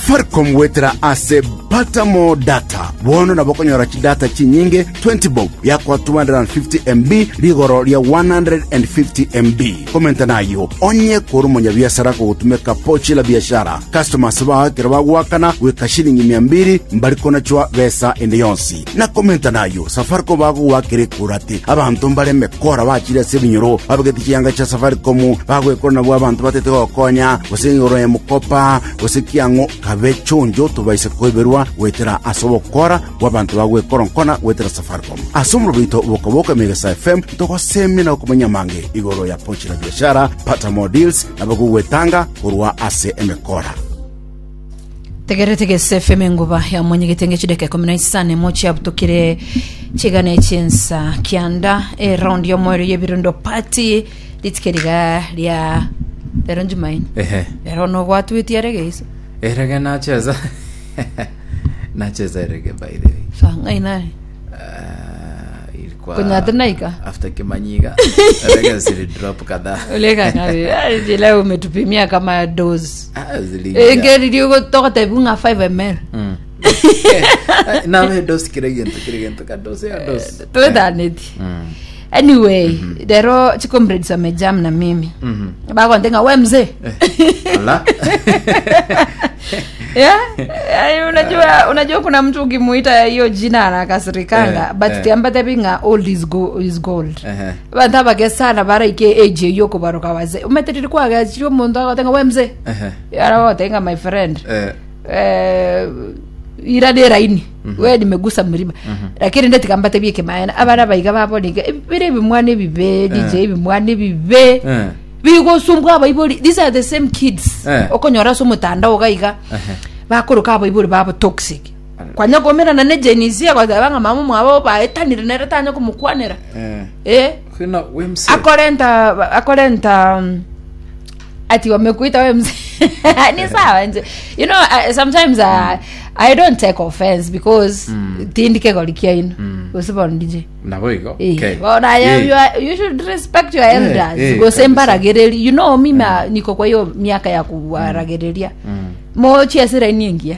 safaricom wetera ase batamo data bono nabo konyora chidata chinyinge 20 bob yakwa 250 mb ligoro lya 150 mb komenta nayo onye kuri munyabiashara kugutumika pochi la biashara customers bagakira bagwakana gwika shilingi mia mbiri mbariko nachwa besa ende yonsi na komenta nayo safaricom bagugwakire kurati abantu mbareme kora bachire ase binyoro babageti chianga cha safaricom bagwekora nabwo abantu batete gokonya gose ngoro ya mukopa gose kiango kabe chonjo tubaise kweberwa wetera ase obokora bwa abantu bagwekora nkona wetera safaricom ase omuro bito bokaboka megasa fm togosemi na okomanya mange igoro ya pochi la biashara pata more deals nabagugwetanga korwa ase emekora tegeretegese fm enguba ya mwenye gitenge chideke kumi na isane mochi abutukire chigana echinsa kianda eraundi yomwero yebirundo pati litikeriga lya lero njumaine ehe lero nogwatwitie regeiso erege nacheza nacheza erege by the way fangainari Ah, ilikuwa kunyatinaika after kimanyiga erege zili drop kadhaa ulekakavila umetupimia kama dos Ah, ziliingia. engeriliugotokotebunga 5 ml Mm. nawe dos kiregento kiregento kados ya dos twethaniti Mm. anyway lero chikomrades wamejam na mimi Mhm. bakontenga we mzee Ala. yeah? Yaani unajua unajua kuna mtu ukimuita hiyo jina anakasirikanga Eh, but eh. tiambatebinga old is, go, is gold Ehe. bantu abakesana baraike age iyo kubaruka waze umetetiri kwagachiri omuntu agotenga we mzee Ehe. aragotenga my friend Eh, eh, ira nä raini we nimegusa mlima lakini ndetikambate bie kimaena abana baiga baboniga bire bimwana bibe dj bimwana bibe eh. bigusumbwa abaibori these are the same kids Eh. okonyora se omutandao gaiga bakuruka abaibori babo toxic kwanya komerana ne jenisia kwatha banga mama mwabo baetanire nere tanya kumukwanira Eh. eh Kwina we mse akorenta akorenta um, ati wamekuita we mzee ni sawa nje you know I, sometimes I, i don't take offense because mm. tindike golikia ino mm. usibona dj nabo igo Eh, Okay. bona you, Eh. you, are, you should respect your elders eh, gose kabisa. mbaragereri you know mimi niko kwa hiyo miaka ya kuwaragereria Mm. mo chiasira iniingia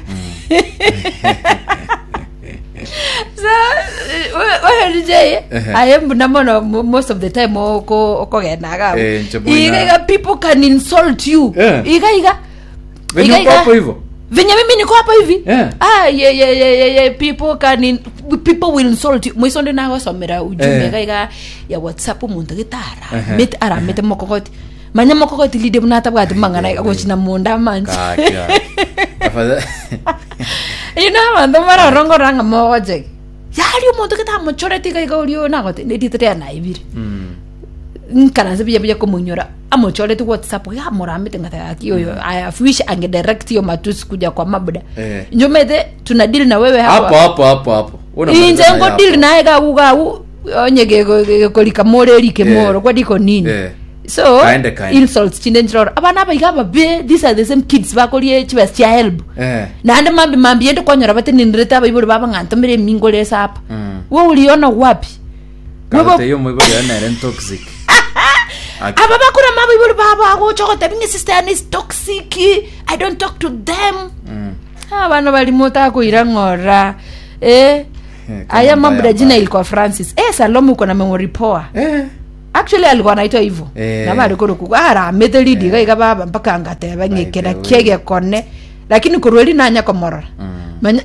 so wewe dj ayembu namono mo- most of the time oko okogenaga Eh, nchoboina. igaiga people can insult you Eh. igaiga Venye Igaiga. uko hapo hivyo venye mimi niko hapa hivi Eh. ah, ye, ye, ye, ye, ye, people can in, people will insult you mwiso ndi nagosomera ujumbe Eh. gaiga ya whatsapp omuntu gitara Ehe. mit aramete mokogoti manya mokogoti lide bunatabwati mang'ana gochina munda manji kaka Afadhali- ino abanto marorongoranga mogojege yari omuntu gitamochoreti gaiga orio nagote nditire naibire Mm. nkana se bia bia kumunyora amochoreti whatsapp gamoramite ngatagaki oyo i have wish angedirect yo matusi kuja kwa mabuda Eh. njomete tuna deal na wewe hapa hapo hapo hapo hapo Unamaliza inje na ngo hapo. deal naye gagu gagu onye gekolika moreri ke Eh. moro kwadiko nini Eh. so Kaende, kaende. insults chinde njoro abana baiga babe these are the same kids bakorie chibas chia help Eh. nande mambi mambi yende konyora bate nindirete abaibori baba ng'antomire mingole sapa Mm. we uliona wapi Karote Webo- hiyo mwigo ya nere toxic Aki- aba bakura mabaibori baba agochogote binge sister yani is toxic i don't talk to them Mm. abana balimota kuira ng'ora eh Eh, kama aya mbaya mambo jina mbaya. ilikuwa francis eh salome uko na memory poa Eh. actually alikuwa anaitwa hivyo Eh. na bali kuruku aramete lidi gaiga baba mpaka ngateba ngekera By the way. kiege kone lakini kurweli nanya komorora Mm. manya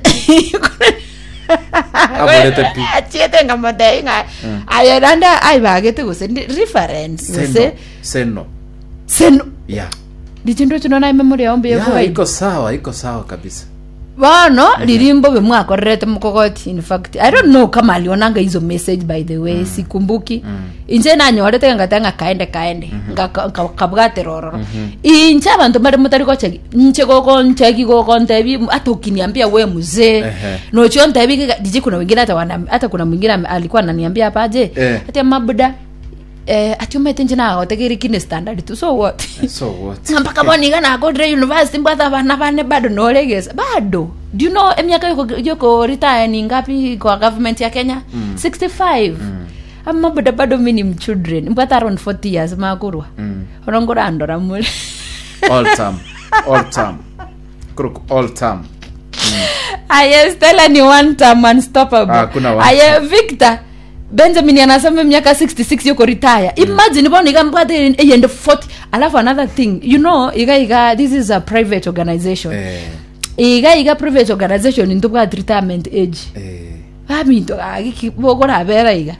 Abolete pi. achiete ngamode nga ayaranda aibagete guse ndi- reference Seno. guse Seno. seno Yeah. lichindo chino memory yaombe Yeah, yako iko sawa iko sawa kabisa bono lirimbo bemwakorerete mukogoti in fact i don't know kama alionanga hizo message by the way sikumbuki inche nanyorete ngatanga kaende kaende ngakabwate rororo inche abantu bari mutari gocheki nche goko ncheki goko ntebi hata ukiniambia we mzee Ehe. nocho ntebi kika- jiji kuna wengine hata wana hata kuna mwingine ame- alikuwa ananiambia hapa aje Eh. hata mabuda eh ati umete nje nago tegeri kine standard tu so what so what mpaka boniga nakodire university mbwatha bana bane bado noregesa bado do you know emiaka yoko- yoko retire ni ngapi kwa government ya kenya mm. 65 mm. amabuda bado mi ni mchildren mbwatha around 40 years makurwa Mm. orongora andora mule all time all time Crook all term aye stella ni one time unstoppable Ah, hakuna one aye victor benjamin anasema miaka 66 yuko retire imagine bona ikambwate eyende 40 alafu another thing you know iga iga this is a private organization eh iga iga private organization intubwat retirement age eh baminto kakiborabera iga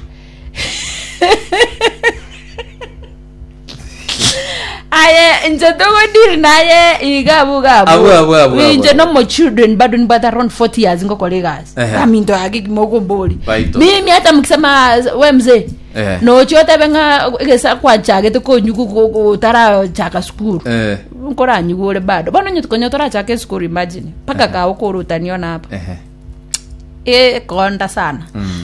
aye nje tokodiri naye igabu Abu, abu, abu, inje abu. nomo children bado nibata around 40 years ngokole kazi Ehe. baminto akikimokomboli Baito. mimi hata mkisema we mzee Ehe. nochotebenga kesa kwachake tikonyukutara chaka skuru eh nkoranyukule bado bono nyutikonyotora chake skuru imagine mpaka kaukuru utaniona hapa eh e konda sana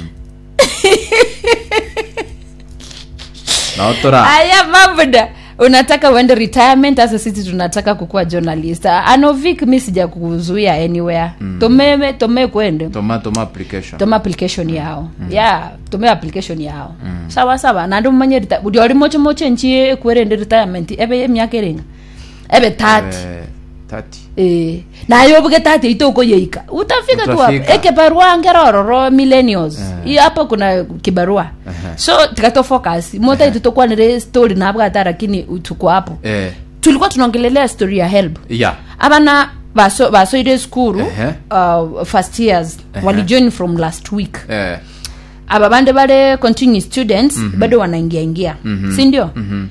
na otora aya mabuda unataka uende retirement hasa sisi tunataka kukuwa journalist anovik mi sija kuzuia anywhere mm. tomeme tome kwende toma toma application tome application yao mm. yeah tome application yao mm. sawa sawa nandi mumanye rita budi oli moche moche nchi ekwerende retirement ebe emyaka erenga ebe 30 eh 30 Eh, nayo buge tate itoko yeika utafika tu hapo Utafika. e kibarua ngerororo millennials Iyo hapo kuna kibarua so tikato focus mota itu tokwanire story nabwata lakini tuko hapo eh tulikuwa tunaongelelea story ya help yeah abana baso basoire skuru Ehe. uh, first years walijoin from last week eh aba bande bale continue students bado wanaingia ingia si ndio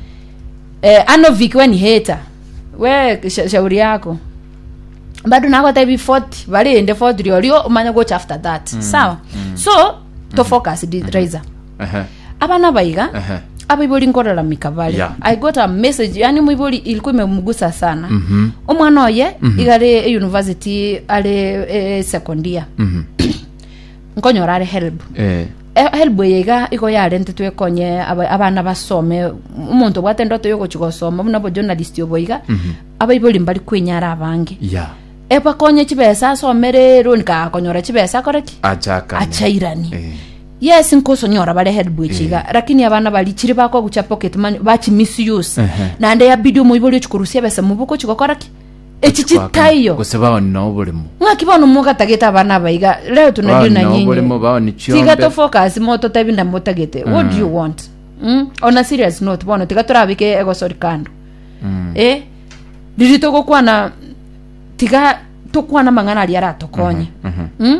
eh, anovik we ni heta we sha- shauri yako bado nakwata hivi 40 baliende 40 liolio umanya gocha after that sawa so to focus di raiser eh abana baiga eh aba iboli nkolalamika bale Yeah. i got a message yani mwiboli ilikuwa imemgusa sana umwana oye igale e university ale e, secondia nkonyora ale help eh Eh, help yeiga iko yarente twekonye aba- abana basome umuntu bwate ndoto yogochi gosoma buna bo journalist yoboiga abaiboli mbali kwinyara abange yeah ebakonye chibesa asomere roni kakonyora chibesa koreki achaka achairani eh yes nkosonyora bare help echiga lakini abana bali chiri bako gucha pocket money bachi misuse Ehe. nande yabidi omoiboli ochikurusia besa mubuko chikokoraki echi chitayo gose bao ni no bulimo ng'akibona mukatagete abana baiga leo tunajua na no nyinyi bulimo bao ni tiga chiombe to focus moto tabinda mutagete what do you want mm? on a serious note bono tiga turabike egosori kando eh riri tugukwana tiga tukwana mang'ana aria aratokonye mm?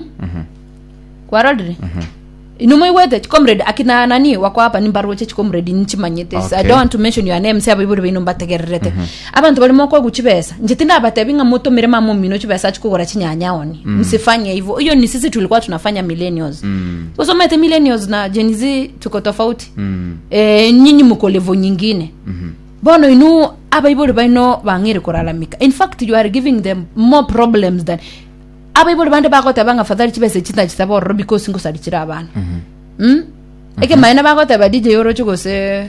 kwarorire inumwigwete chikomrade akina nani wako hapa ni mbaruche chikomrade nchimanyete Okay. i don't want to mention your name saba iburi bino mbategererete abantu balimo kwa guchibesa njetinda batebi nga muto mire mamo mino chibesa chikugora chinyanyaoni msifanye hivyo hiyo ni sisi tulikuwa tunafanya millennials mm. usomete millennials na Gen Z tuko tofauti mm eh, nyinyi muko levo nyingine mm-hmm. bono inu abaibuli baino bang'ire kuralamika in fact you are giving them more problems than abaibuli bande bakoteba nga fadhali chibese chita chitabororo because ngosalichira abana mm-hmm. mm? eke maene bakoteba dj oro chigose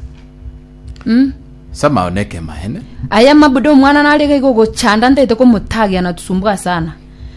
mm? sama oneke mahene aya mabudo omwana naleka ikogochanda ntaite komutagi anatusumbua sana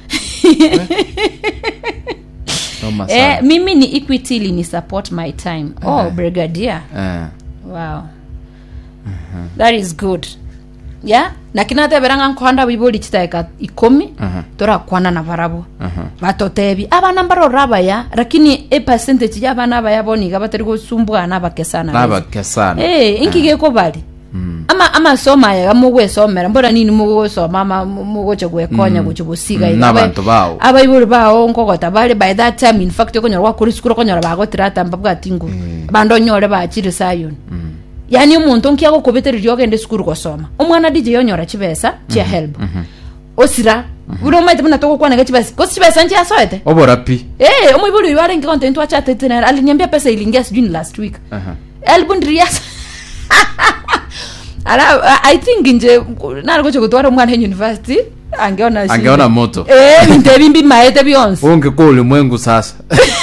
noma eh, sana mimi ni equity ni support my time oh brigadier eh wow that is good yeah nakinateberanga nkohanda bibuli chitaeka ikomi torakwana na barabo batotebi abana mbarora abaya lakini e percentage ya abana abaya boniga batari gusumbwana bakesana nabakesana eh inkigeko bali ama amasomo aya gamugwesomera mbona nini mugusoma ama mugoche gwekonya guche busiga Mm, n'abantu bawo. abaibuli bawo nkogota bali by that time in fact okonyora gwakuri sukuru okonyora bagotira atamba bwatingu bando onyore bachire sayoni yani omuntu nkia gukubitiriria ogende sukuru gosoma omwana dije yonyora chibesa chia help osira buri omaite buna togokwanega chibesa kosi chibesa nchiasoete obora pi Eh, omoibuli uyu arengi content wachatetenera aliniambia pesa iliingia sijui ni last week Aha. elbundirias ala i think nje narikoche kutwara omwana e university angeona shida. angeona moto eh nintebimbi maete byonse ungekuwa ulimwengu sasa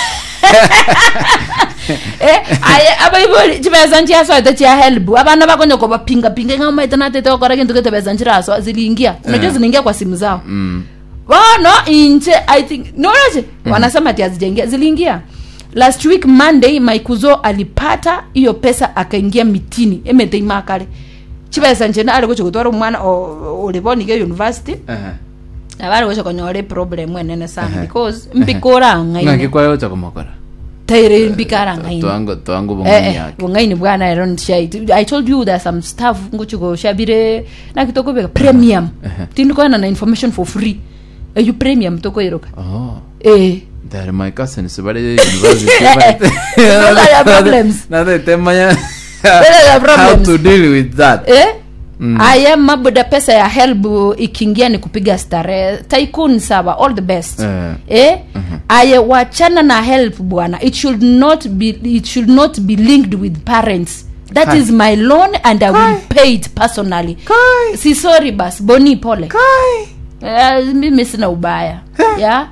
eh aye abaiboli chibesa nchiasoete chia help abana bakonyoko bapinga pinga nga maite natete okora kintu ketebesa nchiraso ziliingia unajua Eh. ziliingia kwa simu zao mm. bono inche i think nonoje wanasema ati hazijaingia ziliingia last week monday maikuzo alipata hiyo pesa akaingia mitini emeteimakale chibesa nchena ali kuchi kutwara omwana o- olibonike university Aha. na bari gocha konyore problem enene sana because mbikora ngai ngakikwayo chakomokora taire mbikara ngai twango twango Eh, bongani eh, yake bungaini bwana i don't share it i told you there's some stuff nguchiko shabire na kitoko beka premium tindikona na information for free eyu premium toko iroka oh eh They're my cousins bari university Those are your problems. na they temanya Those are your how problems. to deal with that eh Mm. aya mabuda pesa ya help ikiingia ni kupiga starehe tycoon sawa all the best Eh. eh aye wachana na help bwana it should not be it should not be linked with parents that Kai. is my loan and i will pay it personally Kai. si sorry bas boni pole Eh, mimi sina ubaya ya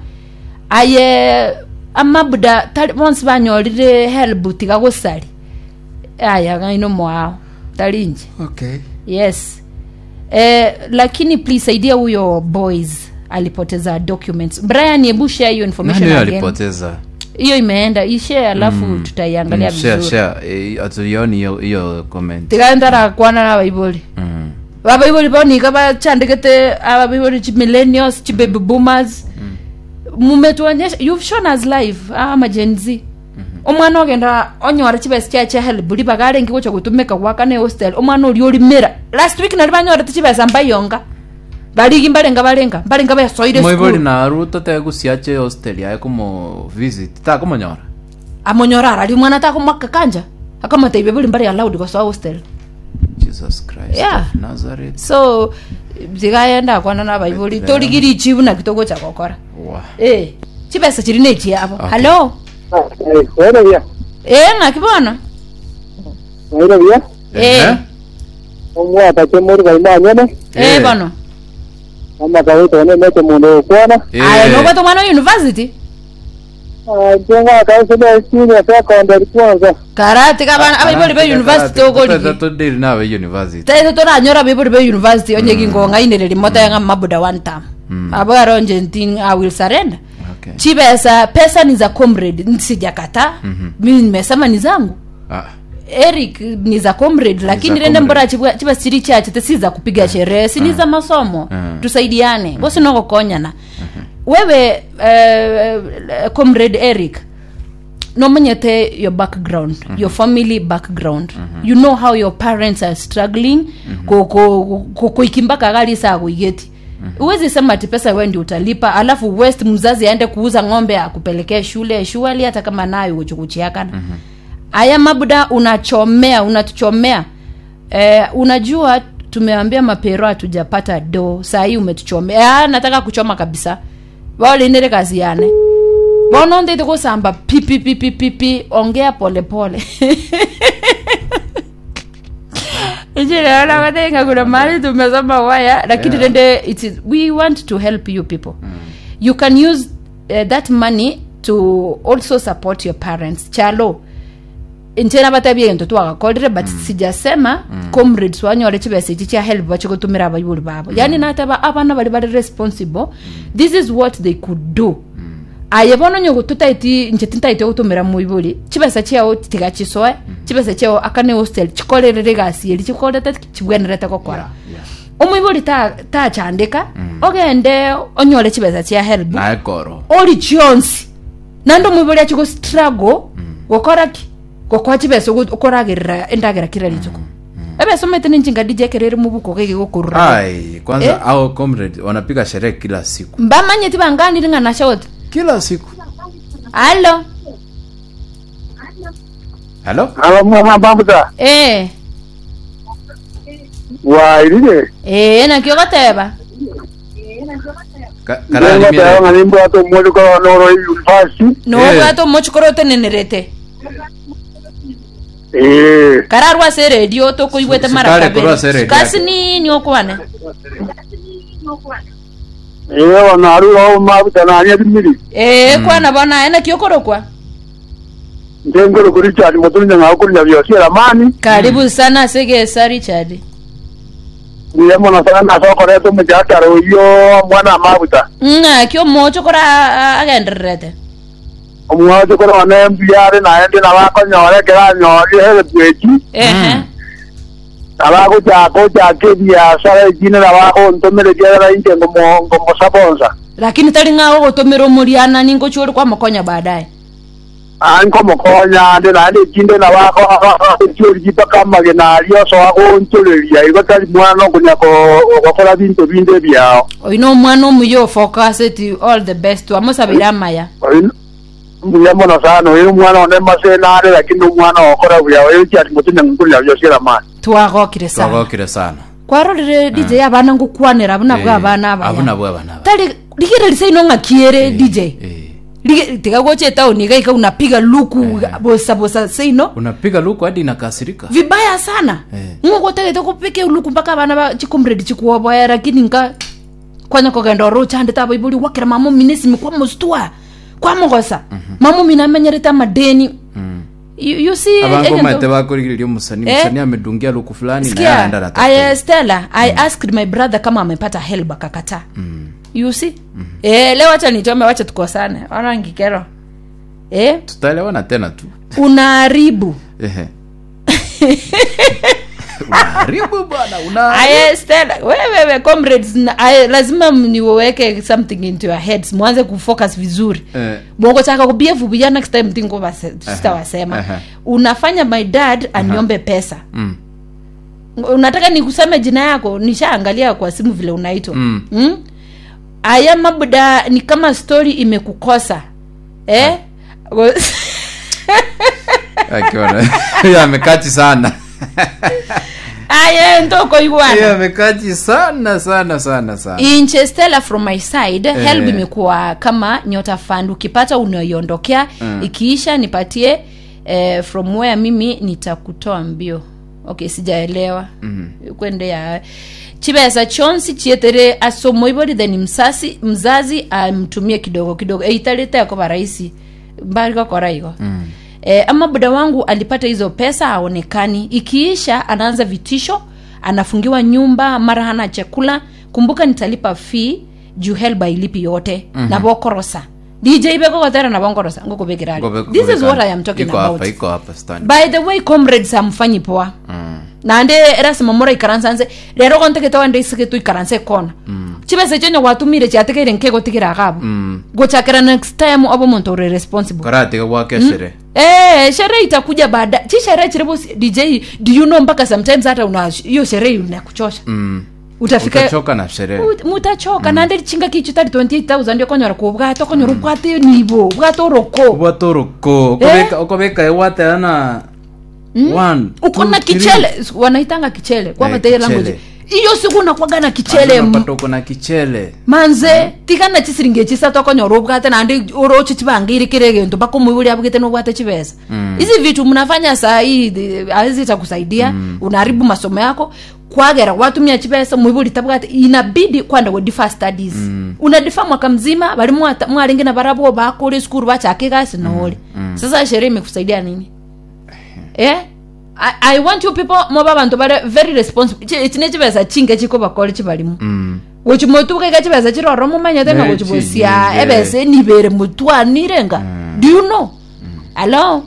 aye amabuda tari bonse banyorire help tiga gusari aya gaino mwao tarinji okay yes eh, lakini please saidia huyo boys alipoteza documents brian hebu share hiyo information nani again. alipoteza hiyo imeenda ishare alafu tutaiangalia Mm, share vizuri share eh, hatuioni hiyo hiyo comment tikaendara kwana na baiboli Mm. babaiboli bonika bachandikete ababaiboli chi millennials chi baby boomers mumetuonyesha you've shown us live ama gen z omwana ogenda onyora chibesi chia chia help liba garengi gocha gutumika gwaka ne hostel omwana ori orimira last week nari banyorete chibesa mbayonga barigi mbarenga barenga mbarenga bayasoire moibori school na ruto tegusiache hostel yae kumo visit takumonyora amonyora arari omwana takomwaka kanja akamataibia buli mbari allowed gosoa hostel jesus christ Yeah. of nazareth so zikaenda kwana na baiboli torigiri chibu na kitogocha gokora Wa. eh chibesa chiri nechi abo Okay. hello Buenos días. eh ngakibona Buenos días. Eh. Omwaka chemori kaimanyene. eh Eh. bono Ama kawito ne mete mundo kwana. Eh. aya nokwato mwana wa university Jenga kaisile senior secondary kwanza. karati kabana abaiboli be university ogorigi todiri nawe university taito toranyora abaiboli be university onyegi ngonga inere mota yanga mabuda one time abo aronje ntin i will surrender okay chibesa pesa ni za comrade sijakata mimi nimesema ni zangu ah eric ni za comrade lakini za rende mbora comrade. chiba chiri chache te si za kupiga sherehe si ni za masomo Mm. tusaidiane bosi nogokonyana wewe eh, comrade eric nomenyete your background your family background you know how your parents are struggling kuikimbaka gali saa kuigeti uwezi sema ati pesa wewe ndio utalipa alafu west mzazi aende kuuza ng'ombe akupelekee shule shuali hata kama nayo uchukuchiakana aya mabuda unachomea unatuchomea eh, unajua tumeambia mapero hatujapata do saa hii umetuchomea ah, nataka kuchoma kabisa waolinere kazi yane bonondeite kusamba pipipipipipi ongea polepole ichinaona katenga kuna mali tumesoma waya lakini Yeah. rende it is, we want to help you people you can use uh, that money to also support your parents chalo ntena batabie nto twagakorire but sijasema comrades wanyore chibesa ichi chia help bachigutumira abayuri babo yani nataba abana bari bari responsible this is what they could do aye bono nyogo tutaiti nche tintaite gutumira muiburi chibesa chiao tigachisoe chibesa chiao akane hostel chikorerere gasi eri chikorete chibwenerete gokora umuiburi ta tachandika ogende onyore chibesa chia help naye koro ori chionsi nando mwibori achigo struggle gokora ki gokwa chibesa ukoragirira endagera kira rituko ebesa omete ninjinga dijekerere mubuko gigi gukurura ai kwanza Eh? au comrade wanapiga sherehe kila siku mbamanyeti banganiri ng'ana shote kila siku halo halo Alo mwa bambuza. eh Wa ilile. eh nakio goteba Ka- Jenga karani tayo mire ngani mbo to mwali kwa noro university. nobwato mochikorote nenerete Eh. kararwa se redio tokoigwete Su- mara sukari kurwa se kabiri radio kasi yake. nini okwane Eh wana aru o mabuta na anya bimiri. eh kwana bona ena kiokorokwa Njengoro kuri chali motunya ngakuri na byo kira mani. karibu sana segesa richard Niye mona sana na soko reto mjakaro yo mwana mabuta. nga kio mochokora agendererete Omwaje ko na mbiyare na ende na bako nyore kera nyore hele bweji. ehe nabagochaka ebiasara ekine nabagontomereria inche ngomo ngomosaponsa lakini tari ng'ago gotumira omoriana ningo chori kwamokonya baadaye ankomokonya ndi naende ekinde nabagochiori gitaka amagena aria osoa gonchoreria igo tari mwana okonya gokora binto binde ebiao oine omwana omuya ofocused all the best wamosabire amaya mbuya mono sana oyo omwana one masenare lakini omwana okora buya oyo chiati motinya nkurira byosiera mani twagokire sana twagokire sana kwarorire dj abana ngukwanira abuna bwa abana abaya abuna bwa abana aba. tari ligirelisa ino ng'akiere dj Eh. Lige- tigagoche tauni gaika unapiga luku bosa bosa seino unapiga luku hadi inakasirika vibaya sana Eh. ng'ogotegete kupike luku mpaka abana ba chikomredi chikuoboya lakini nka kwanya kogenda oro chande tabo ibuli wakira mamo minesimi kwa mustua kwa mogosa mamo mina amenyerete amadeni you, you see abangomate agent- bakorigireria omusani Eh? musani amedungia luku fulani naye Sikia, aenda I, anatafuta. uh, Stella, I asked my brother kama amepata help akakataa. You see? Eh, leo acha nichome wacha tukosane. Ona ngikero. Eh, tutaelewana tena tu unaharibu. Ehe. unaharibu bwana una Aye, Stella, wewe wewe comrades, na- aye, lazima niweke something into your heads. Mwanze kufocus vizuri. Eh. Bongo chaka kubievu vijana next time tingo base sitawasema. aha. Unafanya my dad aniombe pesa. Mm. unataka nikuseme jina yako nishaangalia kwa simu vile unaitwa Mm. mm? aya mabuda ni kama story imekukosa eh? akiona Huyo amekati sana aya ntoko Huyo igwana amekati sana sana sana sana inche stella from my side Eh. help imekuwa kama nyota fund ukipata unaiondokea Mm. ikiisha nipatie eh, from where mimi nitakutoa mbio okay sijaelewa mm-hmm. kwende ya chibesa chonsi chietere asomoibori then msasi mzazi amtumie kidogo kidogo eitaleta kwa rahisi mbali kwa raigo mm. E, ama buda wangu alipata hizo pesa aonekani ikiisha anaanza vitisho anafungiwa nyumba mara hana chakula kumbuka nitalipa fee juu helba ilipi yote mm-hmm. nabokorosa dj bekokotera nabongorosa ngokubekirali Ngobe- this is ngobekani. what i am talking iko about hapa iko hapa stand by the way comrades amfanyi poa Mm. nande erasima mora ikaransanse rero gontegete wende isigetu ikaranse kona chibese chonyo gwatumire chiategeire nke gotigira gabo Mm. gochakira next time obo muntu uri responsible karatiga gwake shere Eh, sherehe itakuja baada chi sherehe chiribo dj do you know mpaka sometimes hata una hiyo sherehe inakuchosha Mm. utafika utachoka na sherehe Ut- mutachoka nande chinga kichu tari 28000 ndio konyora kubwata okonyora ubwate nibo ubwate oroko ubwatoroko okobeka okobeka ewateana one uko na two, three. kichele wanaitanga kichele kwa Eh, bateye kichele. language iyo siku nakwaga na kichele Bado m- unapata uko na kichele manze tigana chisiringe chisatu okonyora ubwate nandi orochi chibangire kire gento mpaka umwibulia bugite nubwate chibesa hizi vitu mnafanya saa hii the- hazitakusaidia unaharibu masomo yako kwagera watumia chibesa mwibuli tabwate inabidi kwanda kudifa studies unadifa mwaka mzima bali mwata- mwalingi na barabo bakore skuru bachake gasi noole sasa sherehe imekusaidia nini eh I, i want you people moba bantu bare very responsible Chi- chine chibesa chinge chiko bakole chibalimu Mm. gochimotukaika chibesa chiroro mumanyete nga Ne, gochibosia chinyinge. ebese nibere mutwanirenga do you know alo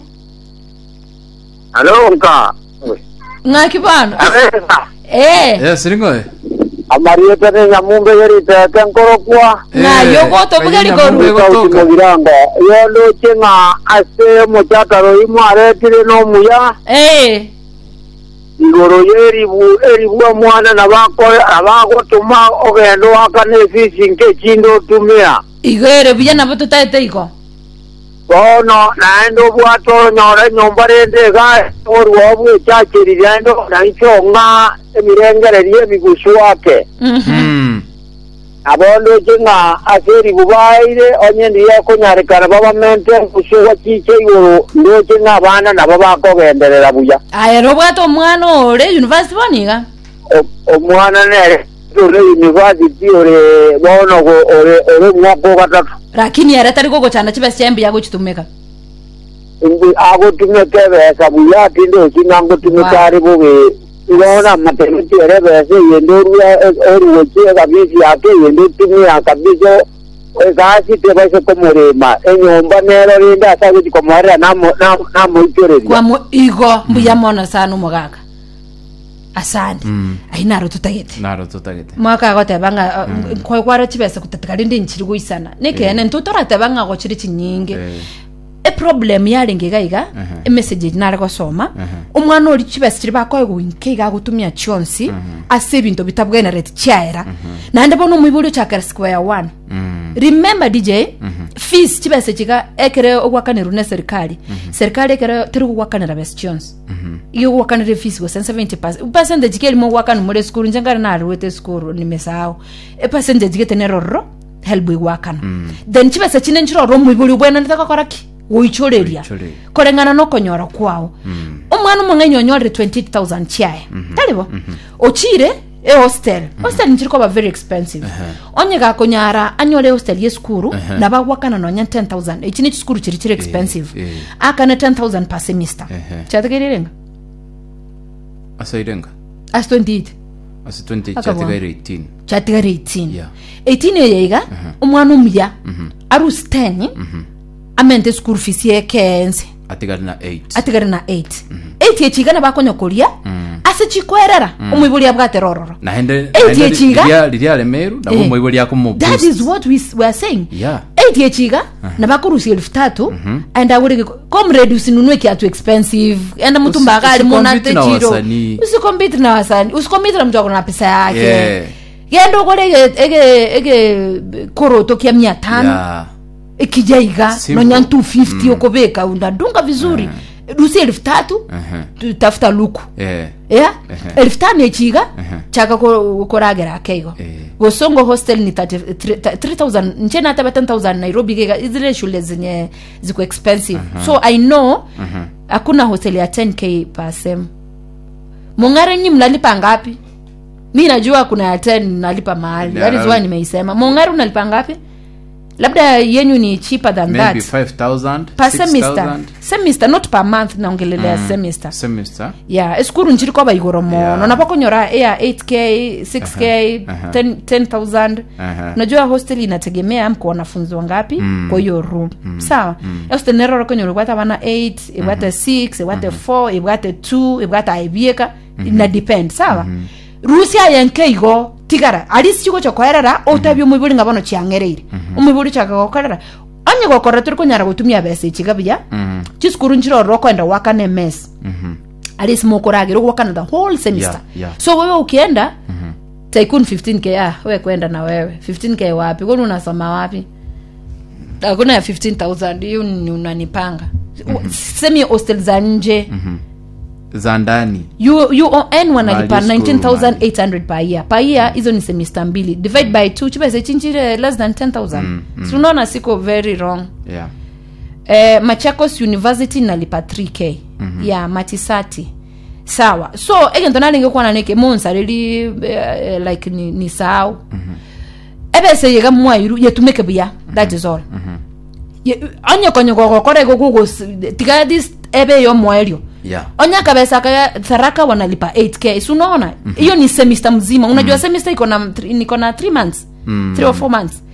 alo nka ng'aki bana aresa eh Eh, siringo eh? amariete ne nyamumbe yeritete nkorokwa ng'ayo Eh, gotobuga kanyina mumbe ligoru gotoka. sautimogiranga yondoche ng'a ase omochakaro imo aretire n'omuya eh igoro yeribu eribu omwana nabako- nabagotuma ogenda wakana efisi nke ekindi otumia igere buya nabo tutaete iko bono naende obwate onyora enyomba rende iga oruo bwechacheri rendo naichong'a emirengereri emigusu wake Mhm. Mm. abondoche ng'a ase eribu baire onye ndiye okonyarekana babamente engusu wachiche igoro ndoche ng'a abana nabo bakogenderera buya aya robwate omwana ore university boniga O- omwana nere ore university ore bono go- ore ore omwaka ogatatu lakini ere tari gogochana chibesa chiambuya gochitumika Imbu- agotumeka ebesa buya atinde okinga ngotumeka Wow. ari bubi ibona matemeti ere ebesa eyende orua oruochi ekabisi yake eyende otumia kabisa egasi tebaise komorema enyomba nero rinde ase agochi komoerera namo- namo- namoichoreria kwamo igo mbuya mono sana omogaka asandi ainaro tutagete naro tutagete mwaka agotebanga kwara chibesa kutatikari ndi nchiri guisana nikene ntutoratebanga go chiri chinyinge Eh, eproblem yarenge gaiga emessage nare gosoma omwana ori chibesa chiri bakoe guinkeiga gutumia chionsi ase ebinto bitabwenerete chiaera naende bono omoibori ochakera square one remember dj fees chibesa chiga ekere ogwakanirwa na serikali serikali ekere teri gugwakanira besa chionsi iyo gugwakanire fees gose 70 percentage kerimo gwakani muri skuru njengari nariwete skuru nimesao epercentage getenerororo helbu igwakana then chibesa chine nchirorwo omwiburi bwenanete gakoraki guichoreria Guichoreria. koreng'ana nokonyora kwao omwana omong'enyi onyorire 28000 chiae taribo ochire e hostel hostel nchiri koba very expensive onye gakonyara anyore hostel ye skuru na bagwakana nonya 10000 ichi ni skuru chiri chiri expensive eh. akane 10000 per semester Ehe. chategererenga asa irenga as 28 asa 20 Akabona. chatigaire 18 chatigare 18 Yeah. 18 eyeiga omwana omuya arusi 10 amente school fees yekense atigari na 8 atigare na 8 8 echiga nabakonyokoria ase chikwerera omwiburi abwate rororo nahende Eight yechiga? liria remeru nabo Eh. moibo liako that is what we, s- we are saying Yeah. 8 echiga nabakorusi elfu tatu aenda agurike comrade usinunue kiatu expensive enda mtu Usi- mbagari usikompete na monatechiro wasanii. usikompiti na wasani usikompiti na mtu akona pesa yake Yeah. genda ugure ege- ege ege koroto kia mia tano Yeah. ikijaiga Simple. nonya 250 ukobeka unadunga vizuri dusi elfu tatu tu- tafuta luku Eh. ya elfu tano echiga chaka ko- koragera akeigo Eh. gosongo hostel ni 30 3 3000 nchena hata 10000 nairobi gega zile shule zenye ziko expensive so i know hakuna hostel ya 10k per sem mongare nyi mnalipa ngapi mi najua kuna ya 10 nalipa mahali Yeah. that is why nimeisema mongare unalipa ngapi labda yenyu ni cheaper than maybe that 5000 per semester 6000 semester not per month naongelelea semester semester ya esukuru nchiri koba igoro mono Yeah. napakonyora ya 8k 6k Aha, aha. 10 10000 Aha. unajua hostel inategemea mko wanafunzi wangapi kwa hiyo room sawa hostel neroro konyora ibwata bana 8 ibwate 6 ibwate 4 ibwate 2 ibwate aibieka ina depend sawa rusia yenke igo tigara alisi chigo chokoerera otabia omwiburi nga bono chiang'ereire omwiburi chakagokorera onye gokora turi konyara gutumia besa ichiga buya chisukuru nchirororo kwenda wakane mess alisi mokoragira gwakana the whole semester Yeah, yeah. so wewe ukienda tycoon 15k ah we kwenda na wewe 15k wapi kwani unasoma wapi hakuna ya 15000 hiyo ni unanipanga semi hostel za nje za ndani U- un wanalipa Mali school, 19800 per year per year hizo ni semester mbili divide by 2 chibese chinchire less than 10000 si unaona siko very wrong yeah eh, machakos university nalipa 3k mm-hmm. ya matisati sawa so egento nalingekuwa naneke monsarili eh, like ni, ni sahau mm-hmm. ebese yega mwairu yetumeke buya that is all mm-hmm. onyekonyekogokorego gugo tiga this ebe yo mwaerio yeah onya kabesa kaya tharaka wanalipa 8k si unaona hiyo ni semester mzima unajua semester iko na thr- niko na 3 months 3 or 4 months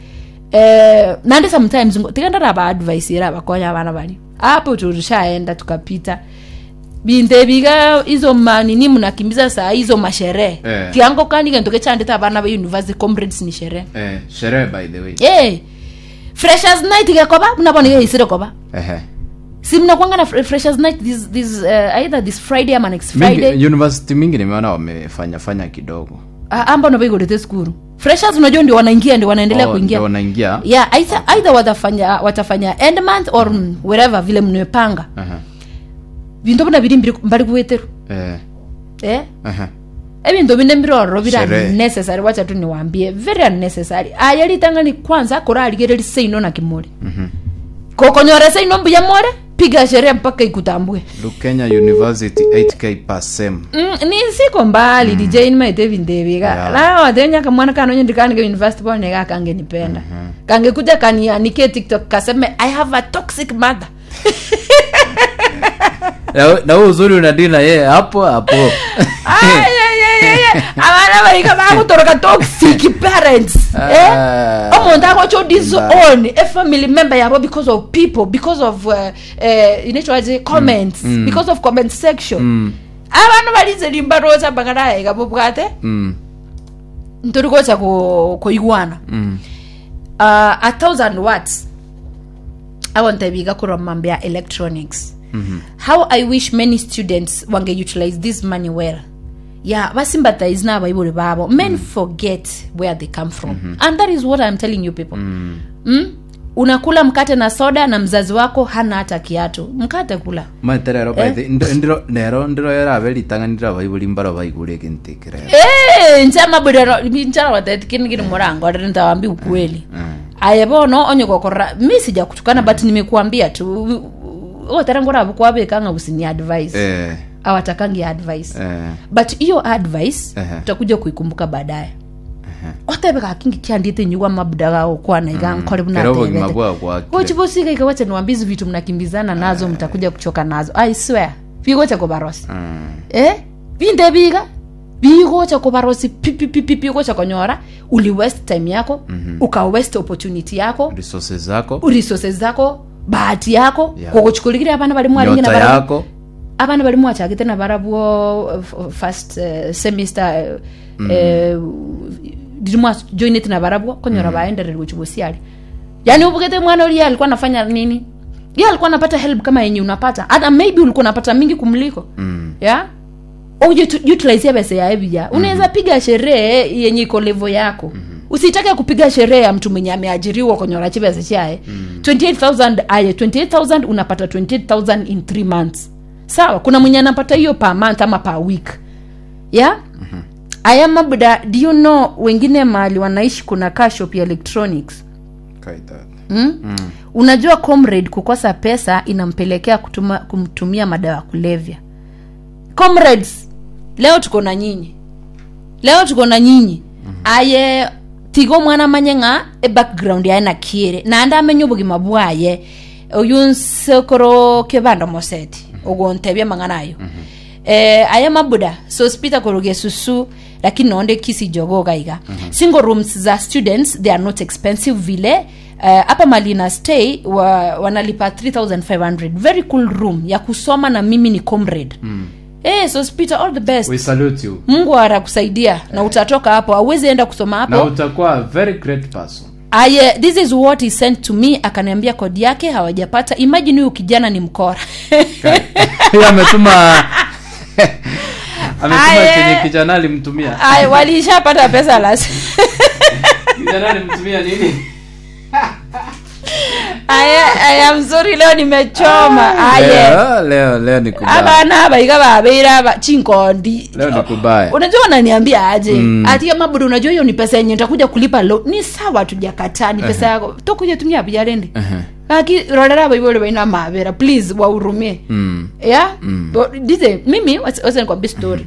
eh nandi sometimes ngo- tikandara ba advice ira bakonya bana bali hapo tulishaenda tukapita binte biga hizo manini mnakimbiza saa hizo masherehe Eh. kiango kandi gento kechandita abana ba university comrades ni sherehe eh sherehe by the way eh freshers night gekoba mnabona hiyo isire koba ehe si mnakwanga na fre- freshers night this this uh, either this friday ama next friday mingi university mingi nimeona wamefanya fanya kidogo Ah, amba ndo baigorete skuru freshers unajua ndio wanaingia ndio wanaendelea Oh, kuingia ndio wanaingia yeah either, either watafanya watafanya end month or mm, wherever vile mnepanga Aha. bintu buna biri mbiri mbali kuweteru eh eh aha ebintu bine mbirororo bira Sherehe. unnecessary wacha tu niwaambie very unnecessary ayalitangani kwanza koraligereri seino na kimori kokonyore seino mbuya more piga sherehe mpaka ikutambue Lukenya University 8k per sem Mm, ni siko mbali dj nimaite vindeviga Yeah. la watenya kamwana kanonye ndikanike university pone ga kange nipenda kange kuja kanianike tiktok kaseme i have a toxic mother Na- na huo uzuri unadila yeye hapo hapo Ay, ay, ay, ay, ay. abana baika bakutoroka toxic parents eh? Ah. omuntu akocho disown Mbaya. a family member yabo because of people because of uh, uh, inaitwaje comments because of comment section abandu balize limbarosa bakaraega bubwate Mm. nturi gocha ku kuigwana Mm. uh, a thousand watts awontebiga kurwa mambo ya electronics Mhm. how i wish many students wange utilize this money well yeah basympathize n'abayibuli babo men forget where they come from and that is what i'm telling you people Mm. mm? unakula mkate na soda na mzazi wako hana hata kiatu mkate kula maite rero baithe ndiro nero ndiro yaraberitang'anira baibuli mbaro baigure kintikire Eh, nchama budero nchara wateti kini kini murango nitawambi ukweli aye bono onye kokora mi sija kutukana but nimekuambia tu otarangora bukwabekanga usini advice eh awatakangi advice eh but hiyo advice Ehe. utakuja kuikumbuka baadaye otebeka kingi kyandite nyugwa mabuda gao kwana iga nkore kero bugima bunatebete bwa gwakire kochibosika ikawacha niwambizi vitu mnakimbizana nazo mtakuja kuchoka nazo i swear vigocha kubarosi Mm. eh vinde biga bigocha kubarosi pipipipipi gocha konyora uli waste time yako mm-hmm. uka waste opportunity yako resources zako resources zako bahati yako Yeah. kogochukulikire abana bali mwaringi na nyota barabu yako abana bali mwachagite na barabwo uh, f- first uh, semester uh, mm. dirimwa joinete na barabwo konyora mm. baendererwe chibosiali yani ubugete mwana uliye alikuwa anafanya nini ye alikuwa anapata help kama yenye unapata hata maybe ulikuwa unapata mingi kumliko Mm. ya utilize pesa ya evija unaweza piga sherehe yenye iko levo yako mm-hmm. usitake kupiga sherehe ya mtu mwenye ameajiriwa konyora chipesa chae mm. 28000 aye 28000 unapata 28000 in 3 months sawa kuna mwenye anapata hiyo per month ama per week ya mm-hmm. aya mabuda do you know wengine mahali wanaishi kuna car shop ya electronics kaita mm? mm. unajua comrade kukosa pesa inampelekea kutuma, kumtumia madawa ya kulevya comrades leo tuko na nyinyi leo tuko na nyinyi mm-hmm. aye tigo mwana manye ng'a e background yaye nakiere naende amenye obogima bwaye oyu nsekoro kebando moseti ogontebia mang'ana ayo mm-hmm. eh, aye mabuda sospita koroge susu lakini naonde kisi jogo gaiga mm-hmm. single rooms za students they are not expensive vile hapa uh, malina stay wa, wanalipa 3500 very cool room ya kusoma na mimi ni comrade mm. hey, sospita all the best we salute you mungu atakusaidia na utatoka hapo auwezi enda kusoma na hapo utakuwa a very great person aye this is what he sent to me akaniambia kodi yake hawajapata imagine huyu kijana ni mkora Yeye ametuma ametuma Aye. chenye kijana alimtumia aye walishapata pesa las kijana alimtumia nini aye aye mzuri leo nimechoma aye leo leo leo ni kubaya abana abaiga babeire aba chinkondi leo ni kubaya unajua wananiambia aje mm. ati mabudu unajua hiyo ni pesa yenye nitakuja kulipa lo ni sawa tujakataa ni pesa yako tokuja tumia bijarende aki rorera abo ibole baina mabera please wahurumie Mm. yeah But dize mimi wacha nikwambie story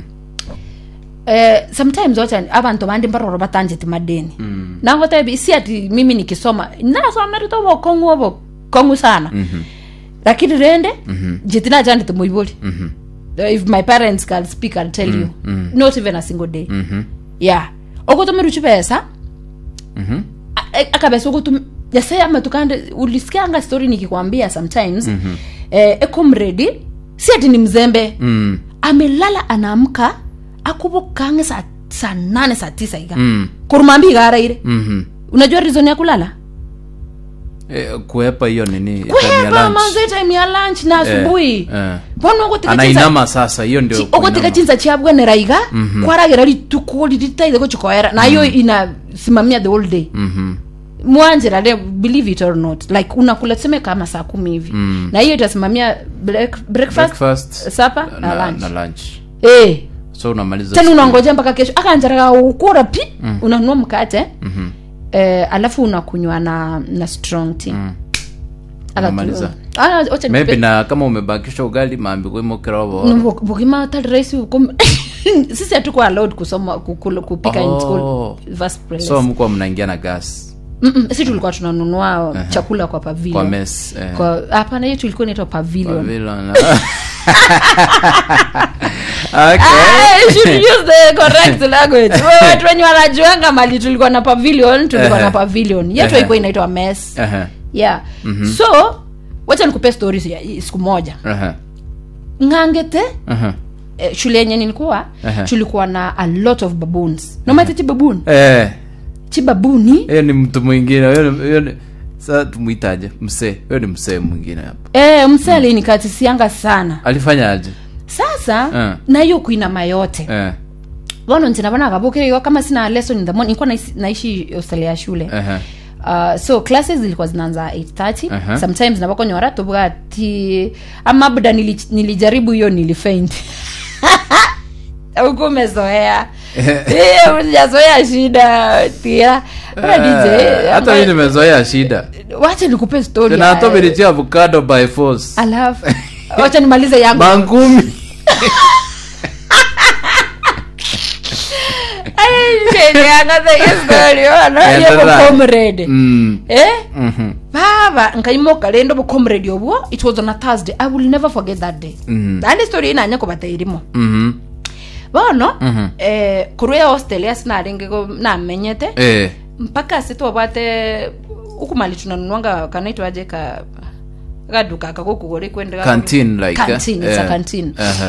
eh, sometimes wacha abantu bandi mbaroro batanjeti madeni mm. nahotebi si ati mimi nikisoma nasomerito bokongu obo kongu sana mm-hmm. lakini rende mm-hmm. jetina jandite muiboli mm-hmm. if my parents can speak i'll tell you not even a single day Mhm. yeah okotomeruchi pesa Mhm. A- a- akabesa okutum yase amatukande ulisikianga story nikikwambia sometimes mm-hmm. eh, ekomredi si ati ni mzembe Mm. amelala anaamka akubokange saa saa nane saa tisa iga Mm. kurumambi igaraire Mhm. unajua reason ya kulala Eh, kuepa hiyo nini time ya kuheva lunch. manze time ya lunch na asubuhi eh. bono ogotika chinsa anainama sasa hiyo ndio ogotika kuinama. chinsa chiabwenera iga kwaragira rituko riritaithe gochikoera nayo inasimamia the whole day Mhm. mwanjira le believe it or not like unakula tuseme kama saa kumi hivi mm. na hiyo itasimamia break, breakfast, Breakfast, supper na, na, lunch na lunch eh so unamaliza tena siku- unangoja mpaka kesho akanjaraga ukura pi mm. unanunua mkate mm-hmm. eh, alafu unakunywa na na strong tea mm. Unamaliza. maybe na kama umebakisha ugali maambi kwimokerovo bukima tali rahisi uko sisi hatuko allowed kusoma kukula, kupika in school Oh. first place so mkuwa mnaingia na gas Mm-mm, si tulikuwa tunanunua chakula kwa kwa pavilion mes eh, kwa hapana hiyo tulikuwa inaitwa pavilion pavilion. okay. Ah, you should use the correct language Wewe watu wenye wanajuanga mali tulikuwa na pavilion tulikuwa na Ehe. pavilion yetu Ehe. haikuwa inaitwa mess Aha, yeah so wacha nikupe stories ya siku moja aha, ng'angete aha. eh, shule yenye nilikuwa Aha. tulikuwa na a lot of baboons nomaite chibabuni eh chibabuni hiyo ni mtu mwingine huyo ni- huyo ni sasa tumuitaje msee huyo ni msee mwingine hapo eh, mse alinikatisianga sana alifanya aje sasa Eh. na hiyo kuinama yote eh bono ntinabona kabukiriyo kama sina lesson in the morning nilikuwa naishi, naishi hostel ya shule Aha. Uh, so classes zilikuwa zinaanza 830 Aha. sometimes nabakonyora tobwa ati ama buda nili, nilijaribu hiyo nilifaint huku umezoea Eh, hujazoea shida tia Wewe DJ, Eh, hata ama- mi nimezoea shida wacha nikupe story tena ya- hata umenitia avocado by force alafu wacha nimalize yangu mangumi Endelea. comrade Mm. eh Mhm. baba nkaimoka rendo bucomrade obwo it was on a thursday i will never forget that day Mhm. andi story inanya kubata irimo Mhm. bono Mhm. eh, kurua australia sinaringi namenyete Eh. mpaka sitwabwate ukumali tunanunuanga kanaitwaje ka kaduka kakukugori kwende Canteen like, eh? canteen, it's a Eh. canteen Aha.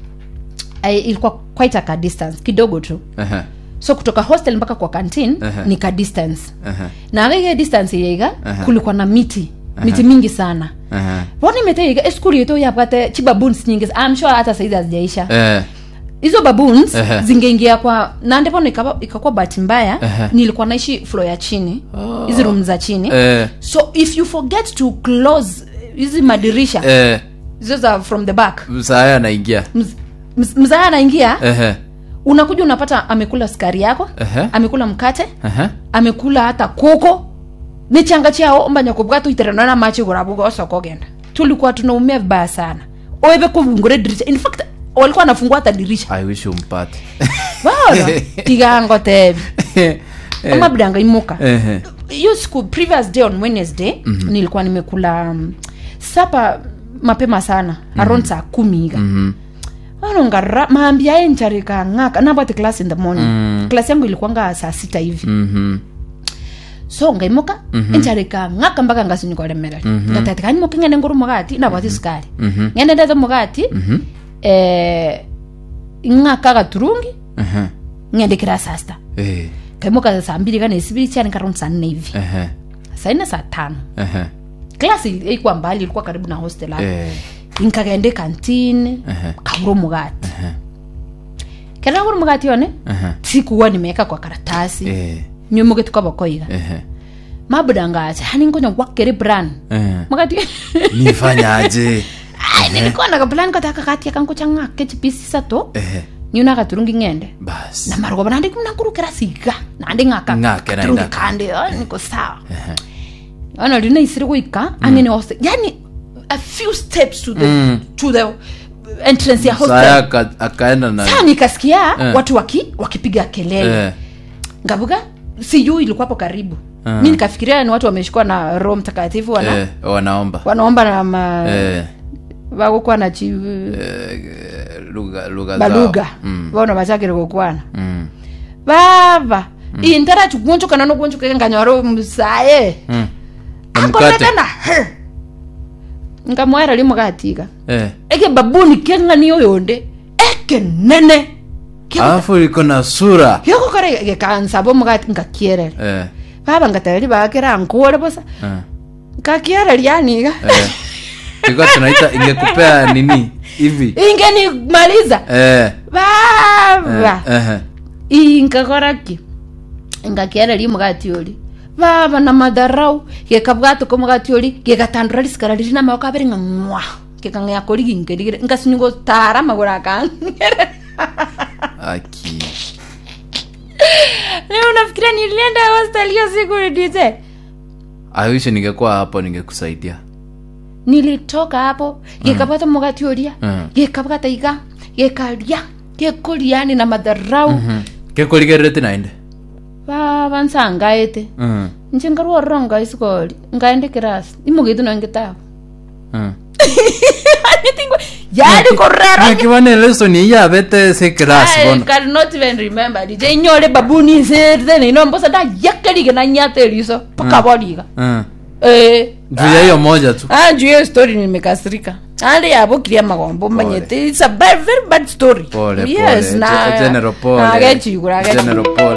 I, ilikuwa quite a ka distance kidogo tu Aha. so kutoka hostel mpaka kwa canteen Aha. ni ka distance Aha. na akike distance yeiga Aha. kulikuwa na miti miti mingi sana Aha. bona imeteiga eskuli yetu yapate chibaboons nyingi I'm sure hata saizi hazijaisha Eh. hizo baboons Aha. zingeingia kwa na ndipo nikaba- ikakuwa bahati mbaya Aha. nilikuwa naishi flo ya chini hizi room za chini Eh. so if you forget to close hizi madirisha Eh. hizo za from the back msaya anaingia mz- mz- mzaa anaingia Ehe. unakuja unapata amekula sukari yako Aha. amekula mkate Aha. amekula hata kuko nichanga chiao mbanyakubwa tuiteranana machi gurabuga osoko genda tulikuwa tunaumia vibaya sana oebe kuvungure dirisha in fact walikuwa anafungua hata dirisha i wish umpate bora tigango tebi Eh. ama bidanga imuka Ehe. hiyo siku previous day on wednesday mm-hmm. nilikuwa nimekula um, sapa mapema sana mm-hmm. around saa kumi iga Mhm. anongara maambia encharika ng'aka nabwate class in the morning mm. class yangu ilikuwanga saa sita hivi Mhm. so ngaimuka mm-hmm. encharika ng'aka mpaka ngasinyikolemerera mm-hmm. ngatati kanimoke ng'ende nguru mugati nabwate sukari Mhm. ng'ende ndete mugati Mhm. eh, ng'aka gaturungi Aha. ng'endekera saa sita Eh. kaimuka saa mbili kana isibiri chani karound saa nne hivi Aha. saa nne saa tano Aha. klasi ilikuwa mbali ilikuwa karibu na hostel hapo Eh. nkagende kantini Aha. kagura mugati kera gura mugati one Aha. sikuwa nimeweka kwa karatasi Eh. nyumuge tukabokoiga Ehe. mabudangacha hani ngonya gwakere bran Eh. mugati nifanyaje Ai, nilikuwa na kaplan kataka kati akankocha ng'ake chipisi sato Ehe. nyuna katurungi ng'ende basi na marugo nandi nakurukira siga nandi ng'aka Ng'ake na katurungi indaka. kande ah, niko sawa ana lina isiri kuika angene hostel yani a few steps to the Mm. to the entrance ya saya hostel aka- akaenda na saa nikasikia Eh. watu waki wakipiga kelele Eh. ngabuga sijui ilikuwapo karibu Ah. mi nikafikiria ni watu wameshikwa na roho mtakatifu wana Eh, wanaomba wanaomba na ma Eh, vakukuwa na chi eh, lugha lugha zao. balugha Mm, vona vachakire kukwana mm, vava intara chikuonchokana nokuonchoka nganyaro musaye mm. Na mkate akonekana nkamwaira limukatika Eh. eke babuni keng'aniyo yonde eke nene alafu iko na sura yokokore gekansabo mukati ngakierere Eh, baba ngatareri bakera nkore bosa eh, ngakiereri yaniga eh. Tulikuwa tunaita ingekupea nini hivi ingenimaliza Eh, baba eh, inkakoraki ngakiereri mugati uri baba na madharau gekabwatuko mugati uri gegatandura risikara riri namaboko abere nga ng'wa gekang'ea kori ginkerigire ngasinyugo tara maguru akang'ere aki leo unafikiria nilienda hostel hiyo siku DJ awishi ningekuwa hapo ningekusaidia nilitoka hapo gekapata mugati uria Mm. gekabwata iga gekaria gekuriani na madharau Mhm. kekorigerere nainde baba nsangaete Mm, nje ngarwororo ngaisikori ngaende kirasi imugitu nongitao mm. anyithingwe yari korero nakibone lesoni iyabete se class I bono cannot even remember dije inyore babuni serte nino mbosa da yakerige na nyate riso paka bodiga Mm. eh juu ya hiyo moja tu ah juu hiyo story nimekasirika ari abokirie magombo manyete it's a very, very bad story Pole, yes pole. na Ge- General pole. agechigura General pole.